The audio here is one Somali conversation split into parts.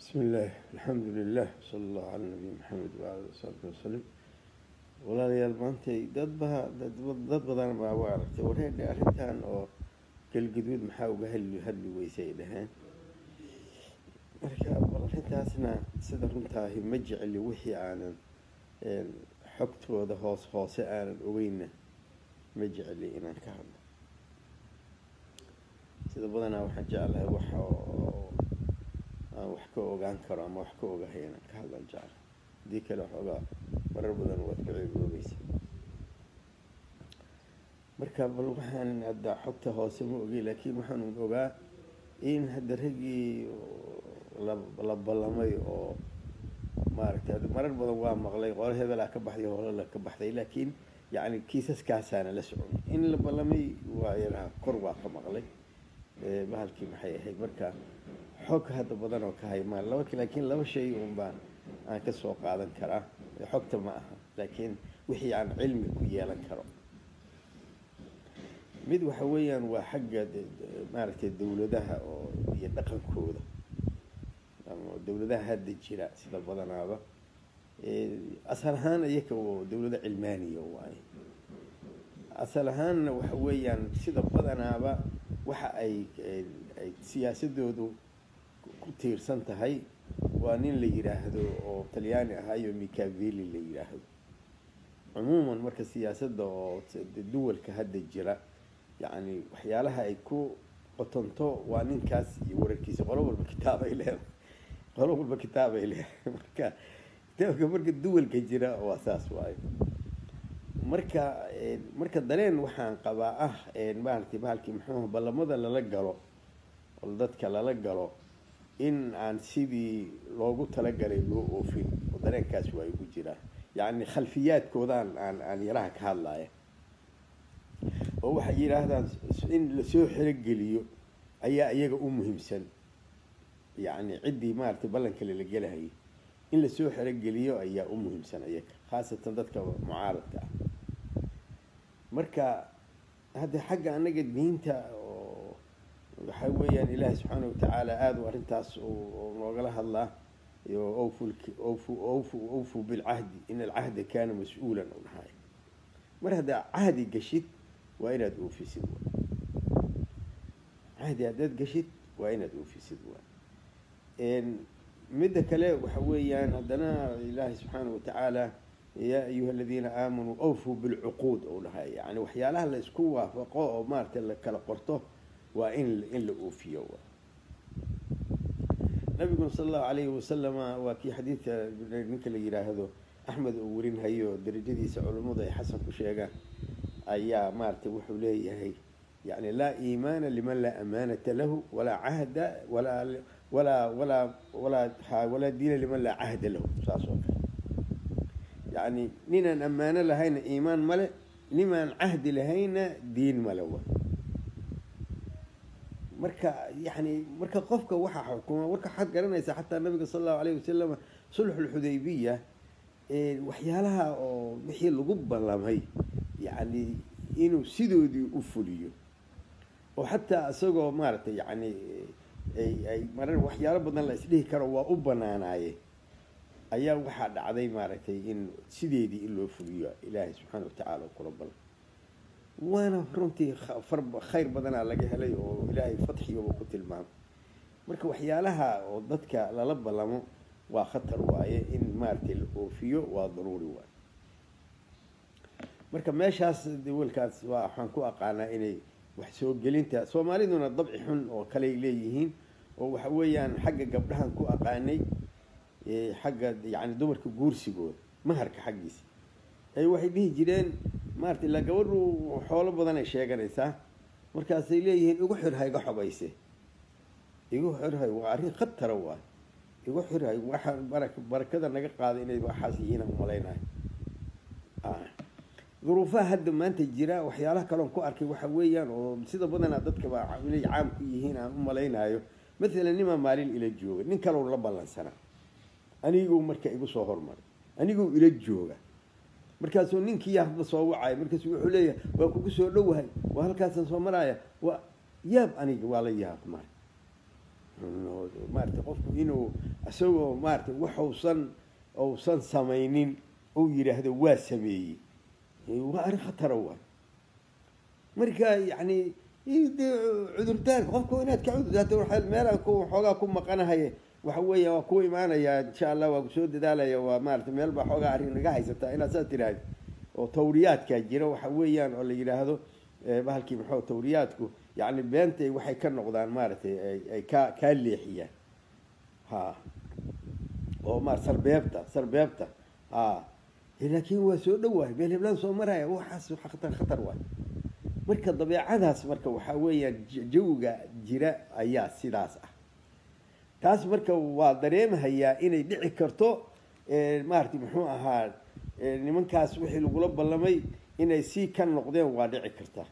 بسم الله الحمد لله صلى الله على nabi maxamed waala saxbi wasalim walaalayaal maantay dad baa dad badan baa u aragtay wareedhe arrintan oo galguduud maxaa uga hadli hadli weyse ay dhaheen marka bal arrintaasna sida runtaahi ma jecli wixii aanan xogtooda hoos hoose aanan ogeyna ma jecli inaan ka hadlo sida badanaa waxaan jeclahay waxa oo aan wax ka ogaan karo ama wax ka ogahay inaan ka hadlan jecla haddii kale waxoogaa marar badan waad ka ceegoobeysa marka bal waxaan hadda xogta hoose ma ogey laakiin waxaan ogaa in hadda raggii la ballamay oo maaragtay marar badan waa maqlay qolo hebelaa ka baxday holala ka baxday laakiin yacni kiisaskaasaana la socon in la ballamay waa yaraha kor waa ka maqlay bahalkii maxay ahayd marka xog hadda badan oo ka haymaa laba laakiin laba shay un baan aan ka soo qaadan karaa xogta ma aha laakiin wixii aan cilmi ku yeelan karo mid waxa weeyaan waa xagga maaragtay dawladaha oo iyo dhaqankooda ama dawladaha hadda jira sida badanaaba asal ahaan iyaka oo dawlado cilmaaniya waaye asal ahaanna waxa weeyaan sida badanaaba waxa ay ay siyaasadoodu ku tiirsan tahay waa nin la yidhaahdo oo talyaani ahaayo micaveli la yidhaahdo cumuuman marka siyaasadda oo duwalka hadda jira yacni waxyaalaha ay ku qotonto waa ninkaas iyo wararkiisa qolo walba kitaab ay leedahay qolo walba kitaab ay leedahay marka kitaabka marka duwalka jira waa saas waayo marka marka dareen waxaan qabaa ah maaragtay bahalkii muxuuha ballamada lala galo oo dadka lala galo in aan sidii loogu talagalay loo oofin oo dareenkaas waa igu jiraa yacni khalfiyaadkoodaan aan aan yaraha ka hadlaya oo waxay yidhaahdaan in lasoo xerogeliyo ayaa iyaga u muhiimsan yacni ciddii maaragtay ballankale la gelahayay in lasoo xerogeliyo ayaa u muhiimsan iyaga khaasatan dadka mucaaradka ah marka hadda xagga annaga diinta oo waxaa weeyaan ilaahi subxaana watacaala aada u arrintaas noogala hadlaa awfu awfu awfu awfu bilcahdi in alcahda kaana mas-uulan u dhahay mar haddaa cahdi gashid waa inaad oofisid wa cahdi haddaad gashid waa inaad oofisid wa midda kale waxa weeyaan haddana ilaahi subxaana watacaala yaa ayuha aladiina aamanuu awfuu bilcuquud ou dhahay yani waxyaalaha la isku waafaqo oo maaragtay la kala qorto waa in in la oofiyo nabiguna sala allahu alayhi wasalama waa kii xadiidka ninka la yidhaahdo axmed oo werin hayo darajadiisa culummadu ay xasan ku sheegaan ayaa maaragtay wuxuu leeyahay yani laa iimaana liman laa amaanata lahu walaa cahda walaa walaa walaa walaa walaa diina liman laa cahda lahu saas oo kale yacni ninaan ammaano lahayna iimaan male nimaan cahdi lahayna diin male wa marka yani marka qofka waxaa xukuma marka waxaad garanaysaa xataa nabiga sala allahu alayh wasalam sulxulxudaybiya waxyaalaha oo wixii lagu ballamay yacni inuu sidoodii u fuliyo oo xataa isagoo maaragtay yacni ay ay marar waxyaalo badan la isdhihi karo waa u banaanaaye ayaa waxaa dhacday maaragtay in sideedii in loo fuliyo ilaahay subxaana watacaala kula bal waana runtii far khayr badanaa laga helay oo ilaahay fatxigaba ku tilmaamay marka waxyaalaha oo dadka lala ballamo waa khatar waaye in maaragtay la oofiyo waa daruuri waaye marka meeshaas dawalkaas waa waxaan ku aqaanaa inay wax soo gelinta soomaaliduna dabci xun oo kaley leeyihiin oo waxa weeyaan xagga gabdhahan ku aqaanay xagga yani dumarka guursigooda maharka xaggiisa ay waxay dhihi jireen maarata ilaa gabadhu xoolo badan ay sheeganaysaa markaasay leeyihiin igu xirhay ga xobayse igu xirhay waa arrin khatara waay igu xirhay waxa bara barakada naga qaada inay waxaas yihiin umalaynayo duruufaha hadda maanta jira waxyaalaha kaloon ku arkay waxa weeyaan oo sida badanaa dadkaba inay caam ku yihiin aan u malaynayo mathalan nimaa maalin ila jooga nin kalow la ballansanaa aniguu marka igu soo hormaray aniguu ila jooga markaasuu ninkii hadba soo wacaya markaasu wuxuu leeyahay waa kugu soo dhowahay waa halkaasaan soo maraya waa yaab aniga waa la yaab mar maarata maaragtay qofku inuu isagoo maaragtay waxuusan uusan samaynin uu yidhaahdo waa sameeyey waa arrin khatara waay marka yacni de cudurdaarka qofka inaad ka cudurdaarto waa meela ku xoogaa ku maqanahaye waxa weeya waa ku imaanaya insha allah waa kusoo dadaalaya waa maarata meel baa xoogaa arrin naga haysataa inaad saas tiraahdo oo tawriyaadkaa jira waxa weeyaan oo la yidhaahdo bahalkii maxuu tawriyaadku yacni beentay waxay ka noqdaan maaragtay ay ka kaa leexiyaan ha oo ma sarbeebta sarbeebta ha laakiin waa soo dhowahay meel heblaan soo maraya waxaas khatar khatar waay marka dabeecadaas marka waxaa weeyaan jawiga jira ayaa sidaas ah taas marka waa dareemahayaa inay dhici karto maaragtay muxuu ahaa nimankaas wixii lagula ballamay inay sii ka noqdeen waa dhici kartaa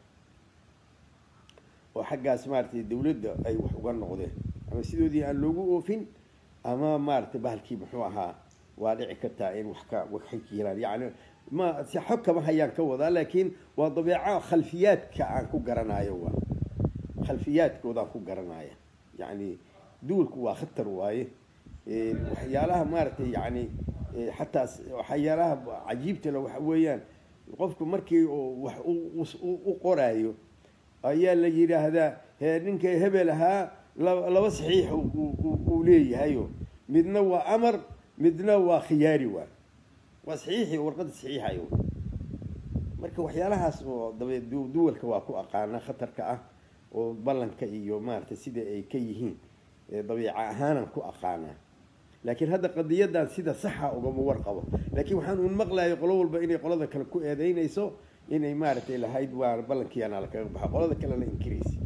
oo xaggaas maaragtay dawladda ay wax uga noqdeen ama sidoodii aan loogu oofin ama maaragtay bahalkii muxuu ahaa waa dhici kartaa in wax ka waxay ka jiraan yacni ma si xog kama hayaan ka wadaa laakiin waa dabeeco khalfiyaadka aan ku garanayo waa khalfiyaadkoodaan ku garanaya yacni duulku waa khatar waaye waxyaalaha maaragtay yacni xataa waxyaalaha cajiibta le waxa weeyaan qofku markii wax u qoraayo ayaa la yidhaahdaa ninka hebel ahaa laba saxiix uu leeyahayo midna waa amar midna waa khiyaari waa waa saxiixi warqadda saxiixayo marka waxyaalahaas oo dabe duwalka waa ku aqaana khatarka ah oo ballanka iyo maaragtay sida ay ka yihiin dabiica ahaanan ku aqaanaa laakiin hadda qadiyadan sida saxa ugama warqabo laakiin waxaan uun maqlayo qolo walba inay qolada kale ku eedeynayso inay maaragtay lahayd waa ballankiiana lakaga baxa qolada kalena inkiraysa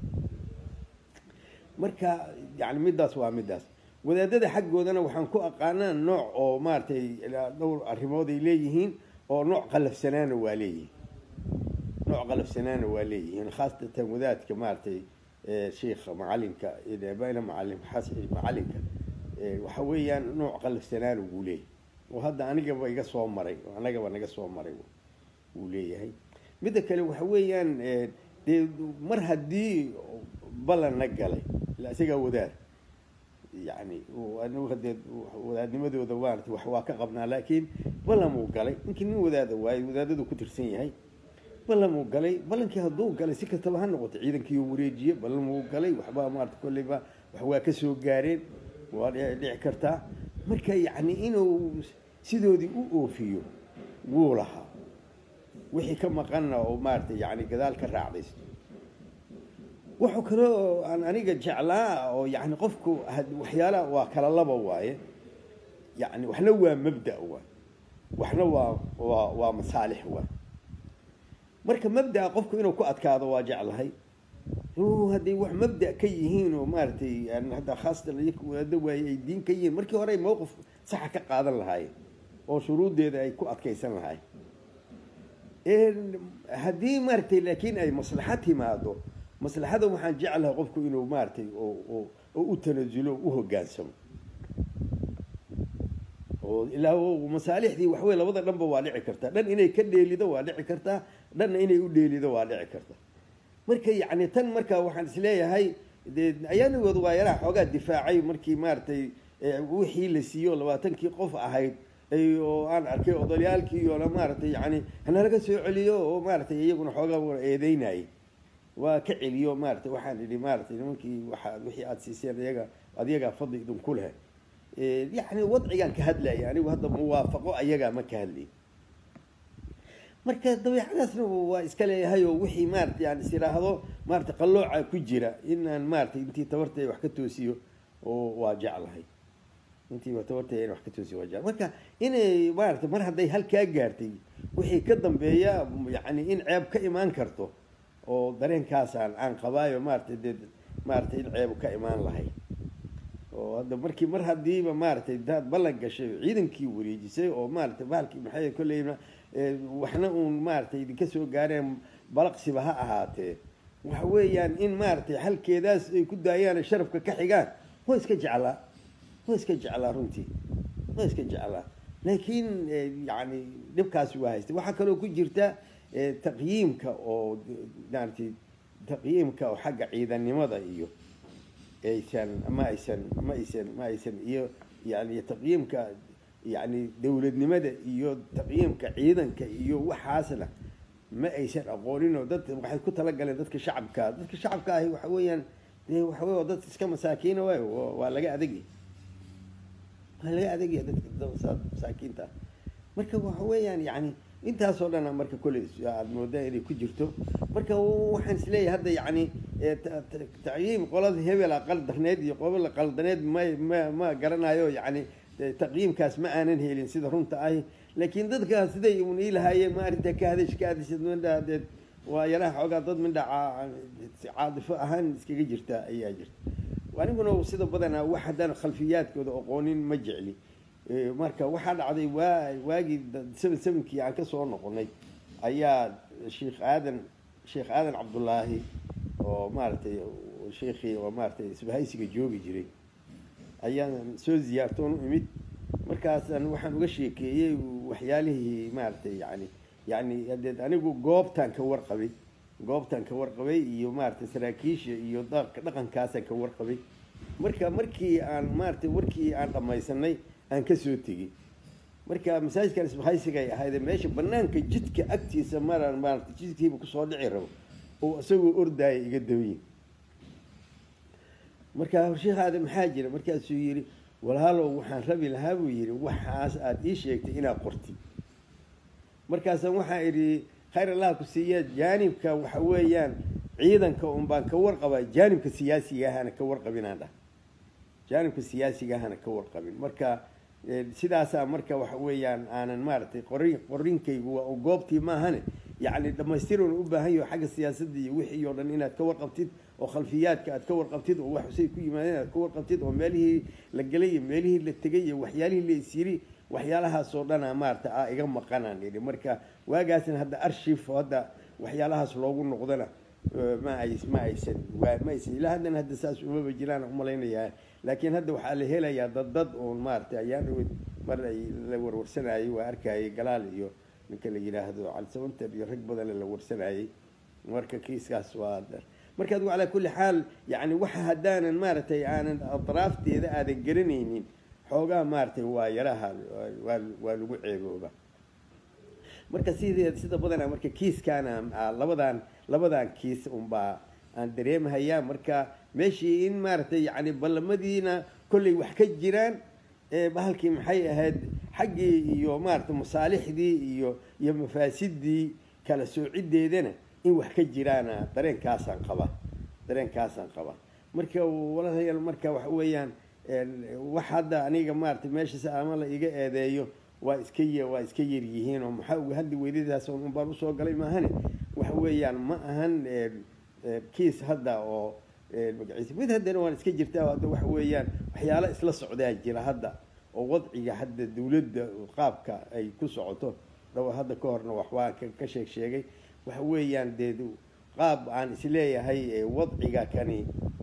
marka yani middaas waa middaas wadaadada xaggoodana waxaan ku aqaanaa nooc oo maaragtay dhowr arrimood ay leeyihiin oo nooc qalafsanaana waa leeyihiin nooc qalafsanaana waa leeyihiin khaasatan wadaadka maaragtay sheikha macalinka bana macalin macalinka waxa weeyaan nooc qalafsanaana wuu leeyahay oo hadda anigaba iga soo maray anagaba naga soo maray wuu leeyahay midda kale waxa weeyaan dee mar haddii ballanna galay ila isagaa wadaad yani anigu hadee wadaadnimadooda maarata wax waa ka qabnaa laakiin ballamuu galay ninkii nin wadaada waaye wadaadadu ku tirsan yahay ballamuu galay ballankii hadduu galay si kastaba ha noqoto ciidankii wareejiye ballamuu galay waxbaa maarata kolleyba wax waa ka soo gaareen waa dhici kartaa marka yacni inuu sidoodii u oofiyo wuu lahaa wixii ka maqanna oo maarata yani gadaal ka raacdaysto wuxuu kale oo aan aniga jeclaa oo yani qofku waxyaalaha waa kala laba waaye yani waxna waa mabda waay waxna waa waa waa masaalix waay marka mabdaa qofku inuu ku adkaado waa jeclahay hadday wax mabda ka yihiin oo maaragtay hadda khaasatan iyaka wadaado waaye ay diin ka yihiin markii hore ay mowqif saxa ka qaadan lahaayeen oo shuruuddeeda ay ku adkaysan lahaayeen haddii maaragtay laakiin ay maslaxa timaado maslaxada waxaan jeclahay qofku inuu maaragtay oo u tanasulo u hogaansamo oo ilaa masaalixdii waxwey labada dhanba waa dhici kartaa dhan inay ka dheelido waa dhici kartaa dhanna inay u dheelido waa dhici karta marka yacni tan marka waxaan isleeyahay de ayaanigooda waa yaraha xoogaa difaacay markii maaragtay wixii la siiyo labaatankii qof ahayd oo aan arkay odalyaalkii oo maaragtay yani hanalaga soo celiyo oo maaragtay iyaguna xoogaa wa eedeynayay waa ka celiyo maaragtay waxaan idhi maaragtay nimankii waa wixii aada siiseen iyaga adiyagaa fadli idinku leh yacni wadcigaan ka hadlaya anigu hadda muwaafaqo ayagaa ma ka hadlay marka dabeicadaasna waa iska leeyahay oo wixii maarata yani is idhaahdo maarata qallooca ku jira inaan maaratay intii tabartay wax ka toosiyo oo waa jeclahay intii tabartay in wax ka toosiyo waa jeclahay marka inay maarata mar hadday halkaa gaartay wixii ka dambeeya yani in ceeb ka imaan karto oo dareenkaasaan aan qabaayo maaratay dee maaratay in ceebu ka imaan lahay oo hadda markii mar haddiiba maaratay daad ballan gashay ciidankii wareejisay oo maaratay bahalkii maxay kolleyna waxna uun maaratay idinka soo gaareen balaqsiba ha ahaatee waxa weeyaan in maaratay halkeedaas ay ku daayaan sharafka ka xigaan waa iska jeclaa waa iska jeclaa runtii waa iska jeclaa laakiin yani dhibkaasi waa haystay waxaa kaloo ku jirta taqyiimka oo maaratay taqyiimka oo xagga ciidannimada iyo aysan ma aysan ma aysan ma aysan iyo yani taqyiimka yani dowladnimada iyo taqyiimka ciidanka iyo waxaasna ma aysan aqoonin oo dad waxay ku talagaleen dadka shacabka dadka shacabka ahi waxa weeyaan dee waxa wey dad iska masaakiina waay waa laga adegya waa laga adegya dadka masaakiinta ah marka waxa weeyaan yani intaasoo dhana marka kolley aada moodaa inay ku jirto marka waxaan isleeyahay hadda yani taqyiim qolada hebela qaldarneed iyo qola qaldaneed ma ma ma garanayo yani taqyiimkaas ma aanan helin sida runta ahi laakiin dadkaas siday un ii lahaayeen ma arrinta ka hadash ka hadashad mindhaa deed waa yaraha xoogaa dad mindha caadifo ahaan iskaga jirta ayaa jirta aniguna sida badanaa wax haddaan khalfiyaadkooda aqoonin ma jecli marka waxaa dhacday waa waagii seven sevenkii aan kasoo noqonay ayaa sheikh aadan sheekh aadan cabdullaahi oo maaragtay sheikii oo maaratay isbahaysiga joogi jiray ayaan soo ziyaartoon u imid markaasaan waxaan uga sheekeeyey waxyaalihii maaragtay yani yani hadeed anigu goobtaan ka warqabay goobtaan ka warqabay iyo maaragtay saraakiisha iyo dhaqankaasaan ka warqabay marka markii aan maaratay warkii aan dhamaysanay aan kasoo tegey marka masaajidkan isbahaysigay ahaydee meesha banaanka jidka agtiisa maraan maarata jidkiiba kusoo dhici rabo oo isagoo ordaaya iga dabayin markaa sheekh aadan maxaa jira markaasuu yidhi walaalow waxaan rabi lahaa buu yidhi waxaas aada ii sheegtay inaad qortid markaasaan waxaa idhi khayr allah ku siiya jaanibka waxa weeyaan ciidanka un baan ka warqabaa jaanibka siyaasiga ahana ka warqabinaan dhah jaanibka siyaasiga ahana ka warqabin marka sidaasaa marka waxa weeyaan aanan maaragtay qori qorinkaygu waa goobtii maahane yacni dhamaystiroon u baahan yaho xagga siyaasadda iyo wixii oo dhan inaad ka warqabtid oo khalfiyaadka aad ka warqabtid oo waxusay ku yimaadeen aad ka warqabtid oo meelihii la gelay iyo meelihii la tegay iyo waxyaalihii la isyiri waxyaalahaasoo dhana maarata a iga maqanaan idhi marka waagaasna hadda arshif hadda waxyaalahaas loogu noqdana ma ay ma aysan ma aysan ilaa haddana hadda saas umaba jiraan umalaynayaa laakiin hadda waxaa la helayaa dad dad uun maarata ayaa dhaweyd mar ay la warwarsanayay waa arkayay galaal iyo ninka la yidhaahdo calisabanter iyo rag badan la warsanayay marka kiiskaas waa marka adigu calaa kulli xaal yani waxa haddaanan maaragtay aanan atraafteeda aadan garanaynin xoogaa maaragtay waa yaraha waa waa lagu ceebooba marka sidee sida badanaa marka kiiskaana labadan labadan kiis unbaa aan dareemahayaa marka meeshii in maaragtay yani ballamadiina kollay wax ka jiraan bahalkii maxay ahayd xaggii iyo maaragtay masaalixdii iyo iyo mafaasidii kala soocideedana in wax ka jiraana dareenkaasaan qaba dareenkaasaan qaba marka walaalayaal marka waxa weeyaan wax hadda aniga maaragtay meeshaas ama la iga eedeeyo waa iska y waa iska yar yihiin oo maxaa uga hadli weydadaas un baan usoo galay maahane waxa weeyaan ma ahan kiis hadda oo magaciisa mid haddana waan iska jirtaa hadda waxa weeyaan waxyaalo isla socdaa jira hadda oo wadciga hadda dawladda qaabka ay ku socoto dhawa hadda ka horna wax waan ka sheeg sheegay waxa weeyaan dee qaab aan isleeyahay wadciga kani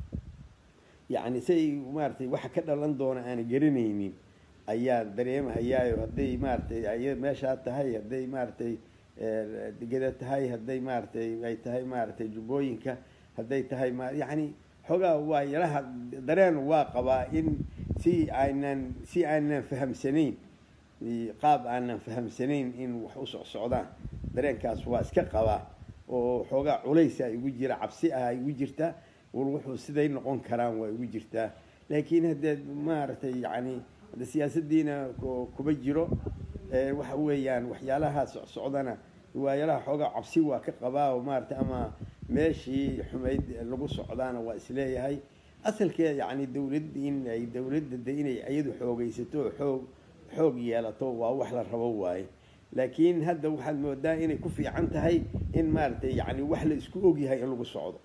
yacni say maaratay waxa ka dhalan doona aan garanaynin ayaan dareemahayaayo hadday maaratay ay meeshaa tahay hadday maaratay degeda tahay hadday maaratay ay tahay maaratay jubbooyinka hadday tahay ma yacni xoogaa waa yaraha dareen waa qabaa in si aanan si aanan fahamsanayn qaab aanan fahamsanayn in wax u socsocdaan dareenkaas waa iska qabaa oo xoogaa culaysa igu jira cabsi ah igu jirta war wuxuu siday noqon karaan waa igu jirtaa laakiin haddee maaragtay yacni hadde siyaasadiina kuma jiro waxa weeyaan waxyaalaha socsocdana waayalaha xoogaa cabsi waa ka qabaa oo maaragtay ama meeshii xumayd lagu socdaana waa isleeyahay asalkee yacni dawlad in ay dawladda de inay iyadu xoogaysato xoog xoog yeelato waa wax la rabo waaye laakiin hadda waxaad moodaa inay ku fiican tahay in maaragtay yani wax la isku ogyahay in lagu socdo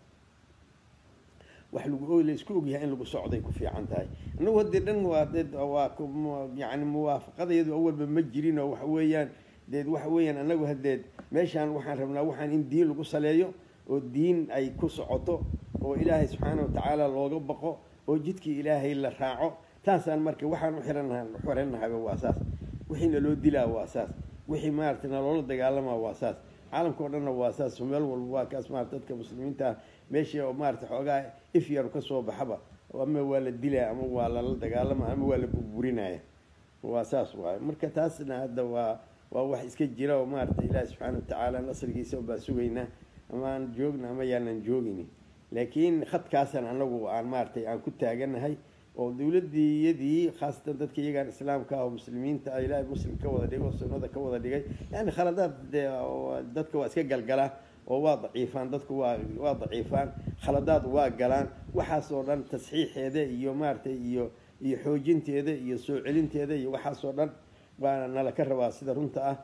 wax lagu la isku ogyahay in lagu socday ku fiican tahay annagu haddee dhan waa dee waa yani muwaafaqadayadu awalba ma jirin oo waxa weeyaan deed waxa weeyaan annagu hadeed meeshaan waxaan rabnaa waxaan in diin lagu saleeyo oo diin ay ku socoto oo ilaahay subxaana watacaala looga baqo oo jidkii ilaahay la raaco taasaan marka waxaan u xirannaha xiranahayba waa saas wixii naloo dilaa waa saas wixii maaragtay naloola dagaalamaa waa saas caalamka o dhanna waa saas meel walba waa kaas maarata dadka muslimiinta meeshii oo maarata xoogaa ifyaru ka soo baxaba ama waa la dilaa ama waa lala dagaalama ama waa la burburinaya waa saas waay marka taasna hadda waa waa wax iska jira oo maarata ilaahi subxaana watacaala nasrigiisa baa sugaynaa ama aan joogna ama yaanan joogini laakiin khadkaasan anagu aan maaratay aan ku taaganahay oo dowladii iyadii khaasatan dadka iyagaan islaamka ah oo muslimiinta ah ilaahay muslim ka wada dhigay oo sunnada ka wada dhigay yani khaladaad dadka waa iska galgalaa oo waa daciifaan dadku waa waa daciifaan khaladaad waa galaan waxaas oo dhan tasxiixeeda iyo maaratay iyo iyo xoojinteeda iyo soo celinteeda iyo waxaas oo dhan baana nala ka rabaa sida runta ah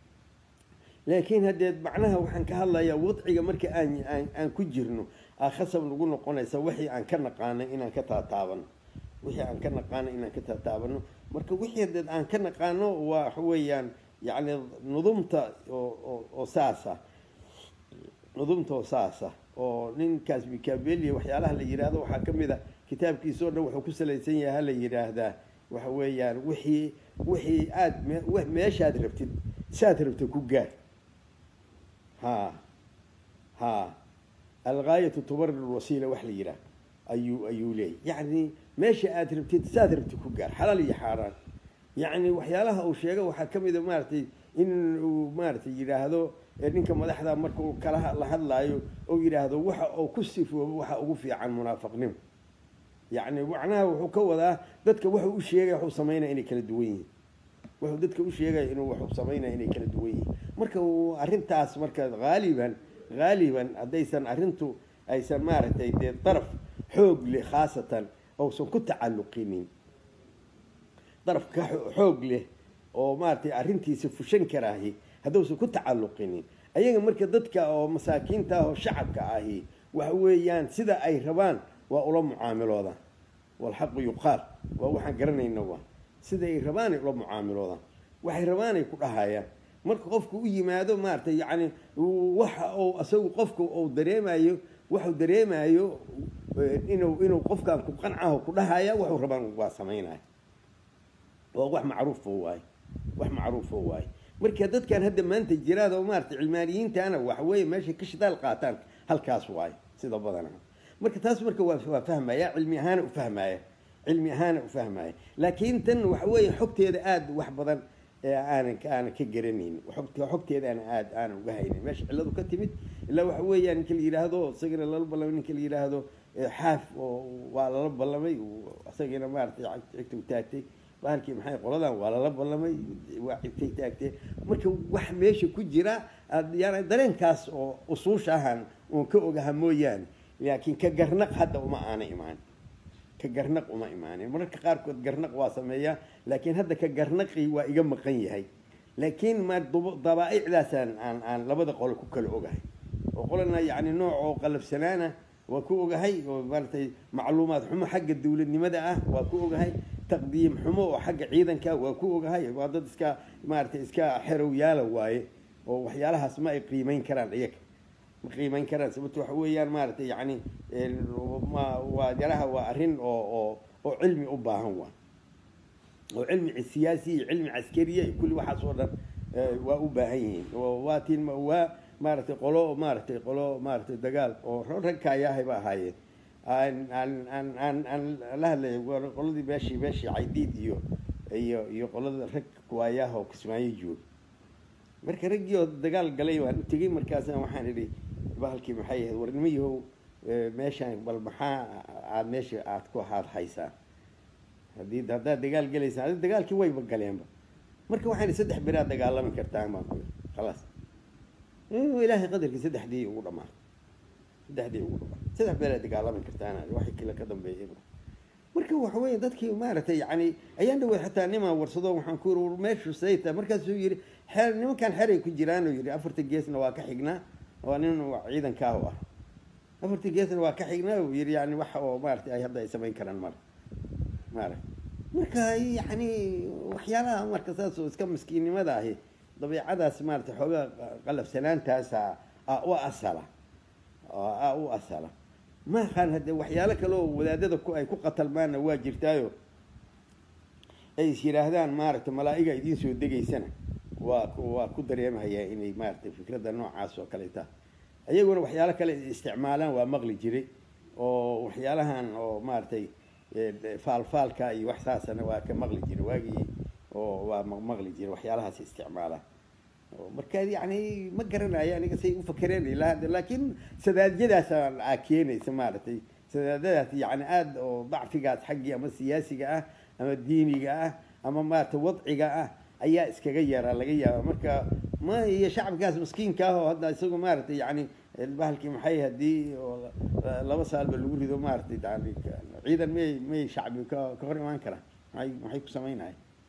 laakiin haddee macnaha waxaan ka hadlayaa wadciga marka aan aan aan ku jirno aa khasab nagu noqonaysa wixii aan ka naqaanay inaan ka taataabano wixii aan ka naqaano inaan ka taataabano marka wixii hadeed aan ka naqaano waa waxa weeyaan yacni nudumta oo oo saasa nudumta oo saasa oo ninkaas mikabelia waxyaalaha la yidhaahdo waxaa ka mid a kitaabkiisa o dhan wuxuu ku salaysan yahay hala yidhaahdaa waxa weeyaan wixii wixii aada meeshaad rabtid saad rabtid ku gaar ha ha algaayatu tubarir wasiila wax la yidhaah ayuu ayuu leeyay yacni meesha aad rabtid saad rabtid ku gaar xalaal iyo xaaraan yacni waxyaalaha uu sheega waxaa ka mid a maaragtay in uu maaragtay yidhaahdo ninka madaxda marka uu kala la hadlaayo ou yidhaahdo waxa uu ku sifoobo waxa ugu fiican munaafaqnimo yacni macnaha wuxuu ka wadaa dadka wuxuu u sheegaya waxuu samaynaya inay kala duwan yihiin wuxuu dadka u sheegaya inuu waxuu samaynaya inay kala duwan yihiin marka arrintaas marka haaliban haaliban haddaysan arrintu aysan maaragtay dee daraf xoog leh khaasatan ousan ku tacalluqinin daraf ka xoog leh oo maaragtay arrintiisa fushan karaahi hadduusan ku tacalluqinin ayaga marka dadka oo masaakiinta ah oo shacabka ahi waxa weeyaan sida ay rabaan waa ula mucaamiloodaan walxaqu yuqaal waa waxaan garanayna waa sida ay rabaanay ula mucaamiloodaan waxay rabaanay ku dhahayaan marka qofku u yimaado maaragtay yacni waxa uu isagu qofka uu dareemayo waxuu dareemayo inuu inuu qofkan ku qancaho ku dhahaya waxuu rabaan waa samaynaya waa wax macruufo waaye wax macruufo waaye marka dadkan hadda maanta jiraan oo maaragtay cilmaaniyiintana waxa weeye meeshay ka shidaal qaataan halkaas waaye sida badanaa marka taas marka waa waa fahmaya cilmi ahaana u fahmaya cilmi ahaana u fahmaya laakiin tan waxa weeye xogteeda aada wax badan aanan aanan ka garanayn xogteeda aan aad aanan uga haynin meesha cilladu ka timid ilaa waxa weeyaan ninka la yidhaahdo isagana lala ballamay ninka la yidhaahdo xaaf oo waa lala ballamay isagana maaragtay cigta u taagtay bahalkii maxay qoladan waa lala ballamay waa cigtay taagtee marka wax meesha ku jira yani dareenkaas oo usuusha ahan uun ka ogaha mooyaane laakiin ka garnaq hadda uma aana imaan ka garnaq uma imaanin mararka qaarkood garnaq waa sameeyaa laakiin hadda ka garnaqii waa iga maqan yahay laakiin ma dabaaicdaasaan aan aan labada qole ku kala ogahay oo qolana yacni nooc oo qalafsanaana waa ku ogahay oo maaratay macluumaad xumo xagga dawladnimada ah waa ku ogahay taqdiim xumo oo xagga ciidanka waa ku ogahay waa dad iska maaratay iska xerow yaala waaye oo waxyaalahaas ma ay qiimeyn karaan iyaga ma qiimeyn karaan sababto waxa weeyaan maaragtay yacni waa yaraha waa arrin oo oo oo cilmi u baahan waa oo cilmi siyaasi iyo cilmi caskariya iyo kulli waxaas oo dhan waa u baahan yihiin waa tiin waa maaragtay qolo maaragtay qolo maaragtay dagaal oo ragkaayahay ba ahaayeen aan aan aan aan aan la hadlay qoladii beeshii beeshii caydiid iyo iyo iyo qolada rag kuwaayaha oo kismaayo jooga marka raggii oo dagaal galay waan u tegey markaasna waxaan idhi bahalkii maxay ahayd warnimayahow meeshaan bal maxaa aada meesha aada ku aad haysaa haddii haddaad dagaal gelaysaan adi dagaalkii wayba galeenba marka waxaan idhi saddex beraad dagaalami kartaan baan ku khalaas ilaahay qadarkii saddexdii ugu dhamaatay saddexdii ugu dhamaatay saddex beraad dagaalami kartaan waxay kale ka dambeeyay marka waxa weeye dadkii maaragtay yani ayaan dhawey xataa nimaa warsado waxaan ku yiri meeshu sayta markaasuu yidhi xeer nimankan xeray ku jiraan oo yidhi afarta geesna waa ka xignaa waa nin ciidankaah ah afarta geesna waa ka xignaa uu yidhi yani wax oo maaragtay ay hadda ay samayn karaan mara maarag marka yani waxyaalaha marka saas oo iska miskiinnimada ahi dabiicadaas maaragtay xoogaa qalafsanaantaasa a u asala a u asala maaqaan hadde waxyaalo kale oo wadaadada ku ay ku qatalmaanna waa jirtaayo ay is yidhaahdaan maaragtay malaa'iga idiin soo degaysana waa waa ku dareemahayaa inay maaragtay fikradda noocaas oo kaleeta ayaguna waxyaalo kale isticmaalaan waa maqli jiray oo waxyaalahan oo maaragtay faalfaalka iyo wax saasana waa ka maqli jira waagii oo waa maqli jira waxyaalahaas isticmaala marka yani ma garanayo aniga say u fakereen ilaa laakiin sadaadiyadaas aa keenaysa maaragtay sadaadadaas yani aada oo dacfigaas xaggii ama siyaasiga ah ama diiniga ah ama maaragtay wadciga ah ayaa iskaga yaraa laga yaaba marka ma iyo shacabkaas maskiinka ah oo hadda isagu maaragtay yani bahalkii maxay haddii laba saalba lagu rido maaragtay yani ciidan may may shacbi ka ka hor imaan karaa maay maxay ku samaynahay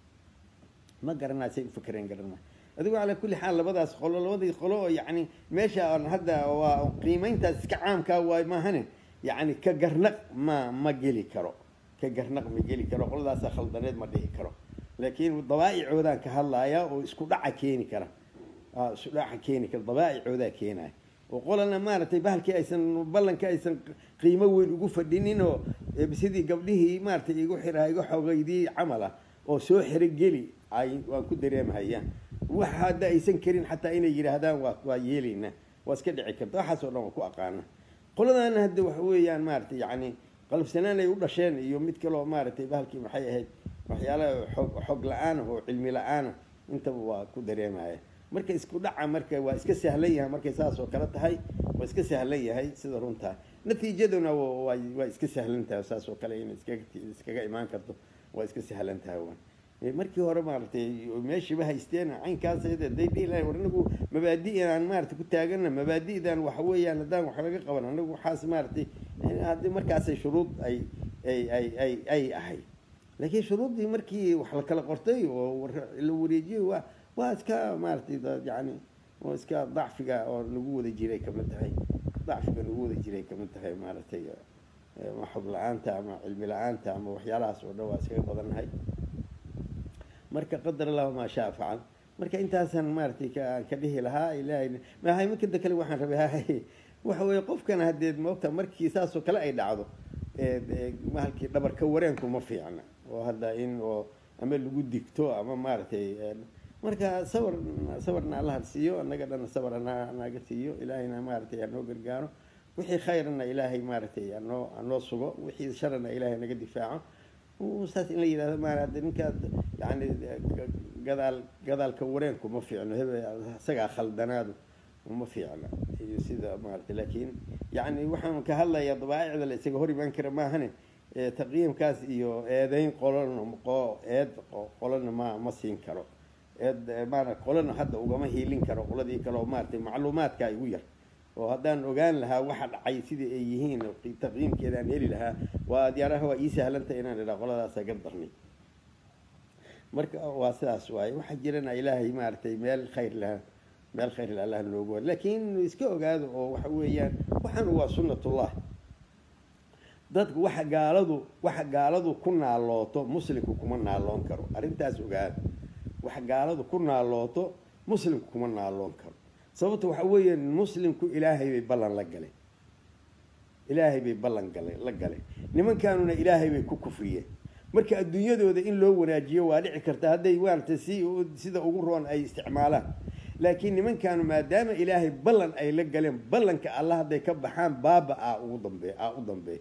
ma garanaa say u fakereen garanaa adigu calaa kulli xaal labadaas qolo labadii qolo oo yani meesha aan hadda waa qiimeyntaas iska caamkaa waay maahane yani ka garnaq ma ma geli karo ka garnaq ma geli karo qoladaasa khaldaneed ma dhihi karo laakiin dabaa'icoodaan ka hadlaaya oo isku dhaca keeni kara isku dhaca keeni kara dabaa'icoodaa keenaya oo qolana maaragtay bahalkii aysan ballanka aysan qiimo weyn ugu fadhinin oo sidii gabdhihii maaragtay igu xiraha igu xogeydii camal ah oo soo xerogeli ay waan ku dareemhayaan wax hadda aysan karin xataa inay yidhaahdaan waa waa yeelayna waa iska dhici karta waxaas oo dhan waa ku aqaana qoladana hadda waxa weeyaan maaragtay yacni qalabsanaan ay u dhasheen iyo mid kaloo maaragtay bahalkii maxay ahayd waxyaalaha xog xog la-aan oo cilmi la-aana intaba waa ku dareemaya marka isku dhaca marka waa iska sahlan yahay markay saas oo kale tahay waa iska sahlan yahay sida runtaa natiijaduna waa waa iska sahlan tahay saas oo kale in iskaga iskaga imaan karto waa iska sahlan tahay waan markii hore maaragtay meeshiiba haysteen caynkaas day dhihi lahay war anagu mabaadi inaan maaragtay ku taagana mabaadi'dan waxa weeyaan haddaan wax laga qaban anagu waxaas maaragtay haddii markaasay shuruud ay ay ay ay ay ahay laakiin shuruuddii markii wax la kala qortay oo la wareejiyey waa waa iska maaragtay yani waa iska dacfiga oo nagu wada jiray kamid tahay dacfiga nagu wada jiray kamid tahay maaragtay xog la-aanta ama cilmi la-aanta ama waxyaalahaas oo dhan waa iskaga badannahay marka qadar allahu maa shaa facal marka intaasaan maaragtay ka ka dhihi lahaa ilaahay maahay minkada kale waxaan rabay hahay waxa weeye qofkana haddeed moogta markii saasoo kale ay dhacdo mahalkii dhabarka wareenku ma fiicna oo hadda in oo ama lagu digto ama maaragtay marka sawar sawarna allaha siiyo annaga dhanna sawar ana naga siiyo ilaahayna maaragtay hanoo gargaaro wixii khayrana ilaahay maaragtay anoo anoo sugo wixii sharana ilaahay naga difaaco saas in la yidhahdo maara hadda ninkaad yani gadaal gadaalka wareenku ma fiicno hebe isagaa khaldanaadu ma fiicna iyo sida maaragtay laakiin yani waxaan ka hadlayaa dabaa'icda la isaga hor imaan kara maahane taqyiimkaas iyo eedeyn qolona qo eed qolona ma ma siin karo eed maara qolona hadda ugama hiilin karo qoladii kale oo maaragtay macluumaadka igu yar oo haddaan ogaan lahaa waxa dhacay sidai ay yihiin taqyiimkeeda aan heli lahaa waa diyaaraha waa ii sahlantay inaan idhaa qoladaasa gardarnay marka waa sidaas waaye waxaa jirana ilaahay maaragtay meel khayr laha meel khayr la allah noogu wa laakiin iska ogaado oo waxa weeyaan waxaan waa sunnatullah dadku waxa gaaladu waxa gaaladu ku naalooto muslimku kuma naaloon karo arrintaas ogaado waxa gaaladu ku naalooto muslimku kuma naaloon karo sababta waxa weeye muslimku ilaahay bay ballan la galeen ilaahay bay ballan gale la galeen nimankaanuna ilaahay bay ku kufriyeen marka adduunyadooda in loo wanaajiyo waa dhici karta hadday maaragtay si sida ugu roon ay isticmaalaan laakiin nimankaanu maadaama ilaahay ballan ay la galeen ballanka alla hadday ka baxaan baaba a ugu dambe a u dambeey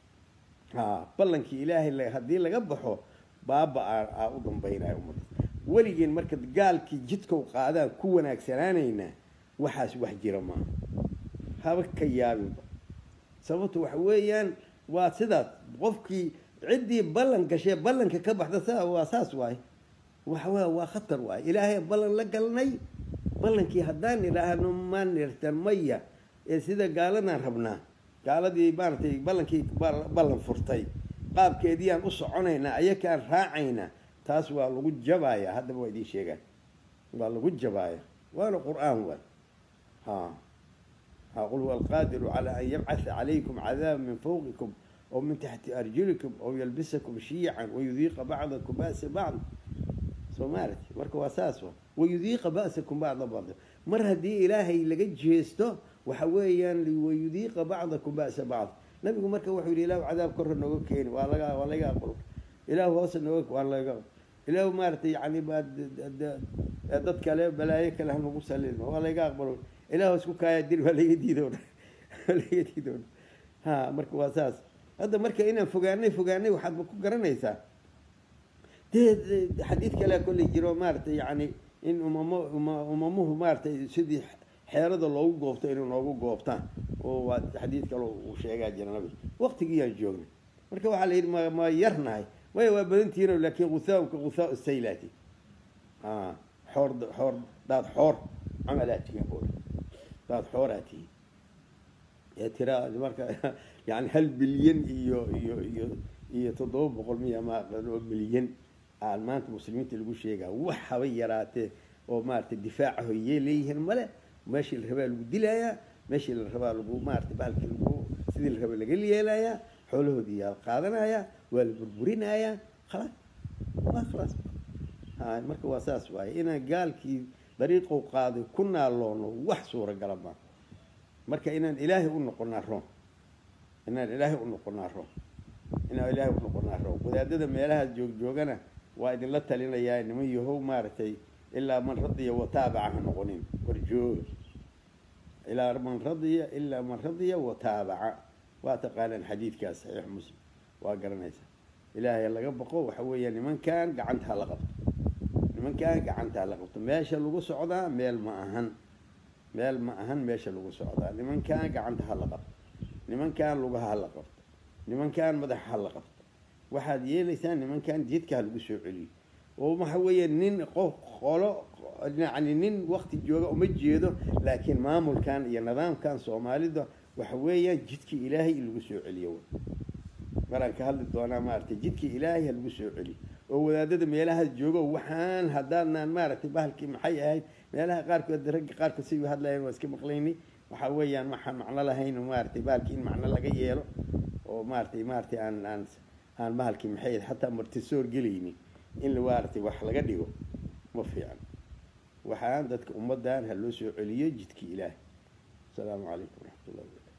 ha ballankii ilaahay haddii laga baxo baaba a a u dambeynaya ummadda weligeen marka gaalkii jidkow qaadaan ku wanaagsanaanaynaa waxaas wax jira maaha haba ka yaabinba sababtu waxa weeyaan waa sidaas qofkii ciddii ballan gashee ballanka ka baxda sa waa saas waaye waxawey waa khatar waaye ilaahay ballan la galnay ballankii haddaan idhaahno ma nirtan maya ee sida gaaladan rabnaa gaaladii maaragtay ballankii ballan furtay qaabkeediiyaan u soconaynaa ayakaan raacaynaa taas waa lagu jabaaya haddaba waa idiin sheegaan waa lagu jabaaya waana qur-aan waay ha ha qul huwa alqaadiru calaa an yabcatha calaykum cadaaba min fawqikum aw min taxti arjulikum aw yalbisakum shiican wayudiiqa bacdakum ba'sa bacd soo maaragti marka waa saas wa wayudiiqa ba'sakum bacda bacd mar haddii ilaahay laga jeesto waxa weeyaan wayudiiqa bacdakum ba'sa bacd nabigu marka wuxuu yidhi ilaahu cadaab korra nooga keeni waa laga waa laga aqbal ilaahu hoose nooga waa laga ilaahu maaragtay yani dad kale balaayo kale hanagu salin waa laga aqbalo ilaahu isku kaaya dir waa laga diido waa laga diido ha marka waa saas hadda marka inaan fogaanay fogaanay waxaadba ku garanaysaa dee xadiid kalea kolley jiro maaragtay yacni in umamo uma umamuhu maaragtay sidii xeerada loogu goobto inay noogu goobtaan oo waa xadiid kale uu sheegaa jira nabi waqtigiiyaan joognay marka waxaa la yidhi ma ma yarnahay maya waa badantihiino laakiin gusaauka gusaa saylaati a xoor xoor daad xoor camalaa tihin oo daad xooraa tihin ee tiraa marka yani hal bilyan iyo iyo iyo iyo toddoba boqol miya ma aqaan oo milyan aan maanta muslimiinta lagu sheegaa wax haba yaraatee oo maaragtay difaaca hoyee leeyihiin male meeshii la rabaa lagu dilayaa meeshii la rabaa lagu maaragtay bahalkii lagu sidii la rabaa laga yeelayaa xoolahoodii yaa la qaadanayaa waa la burburinayaa khalaas waa khalaas ha marka waa saas waaye inaan gaalkii dariiqou qaaday ku naaloono wax suuragala maa marka inaan ilaahay u noqonaa roon inaan ilaahay u noqonaa roon inaan ilaahay u noqonaa roon wadaadada meelaha joog joogana waa idinla talinayaa niman yahow maaragtay ilaa man radiya wataabaca ha noqonin war jooga ilaa man radiya ilaa man radiya wataabaca waa taqaanaan xadiidkaas saxiix muslim waa garanaysaa ilaahay laga baqo waxa weeya nimankan gacanta ha la qabto nimankan gacanta ha la qabto meesha lagu socdaa meel ma ahan meel ma ahan meesha lagu socdaa nimankan gacanta ha la qabto nimankan lugaha ha la qabto nimankan madaxa ha la qabto waxaad yeelaysaa nimankan jidka ha lagu soo celiyo oo waxa weeye nin qof qolo yacni nin wakti jooga uma jeedo laakiin maamulkan iyo nidaamkan soomaalida waxa weeyaan jidkii ilaahay in lagu soo celiyo maraan ka hadli doonaa maaragtay jidkii ilaahay ha lagu soo celiyo oo wadaadada meelahaas joogo waxaan haddaadnaan maaragtay bahalkii maxay ahayd meelaha qaarkood ragga qaarkood si hadlayeen waa iska maqlaynay waxa weeyaan waxaan macno lahayn maaragtay bahalkii in macno laga yeelo oo maaragtay maaragtay aan aan aan bahalkii maxay ahayd xataa martisoor gelaynin in maaragtay wax laga dhigo ma fiican waxaan dadka ummaddan ha loo soo celiyo jidkii ilaahay asalaamu calaykum waraxmat ullahi wabarakatu